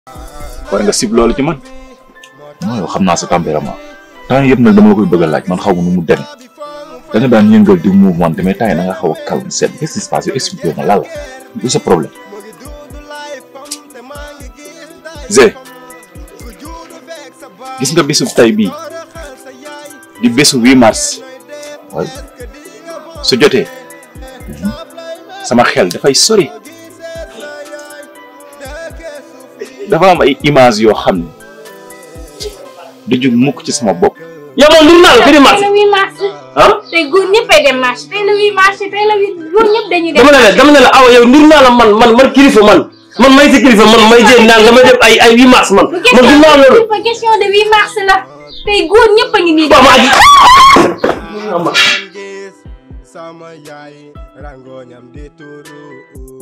war nga sib loolu ci man non yow xam naa sa tempérament temps yëpp nag dama la koy bëgg a laaj man xaw ma nu mu demee da nga daan yëngal di mouvement mais temps yi da nga xaw a calme seet qu'est-ce qui se passe yow expliqué ma lan la du sa problème. Zé gis nga bésu tay bii di bésu 8 mars waaye su jotee sama xel dafay sori dafa am ay image yoo xam ne du jug mukk ci sama bopp yow moom nur naa la fi di marché tey la 8 mars. ah tey góor ñëppay dem marché tey la 8 mars tey la 8 góor ñëpp dañuy dem. dama ne la dama ne la awa yow nur naa la man man man kilifa man man may si kilifa man may jéem naan damay def ay ay 8 mars man bu man nur naa loolu. question question de 8 mars la tey góor ñëpp a ngi nii. waaw maa ngi. sama yaay rangoñam di turu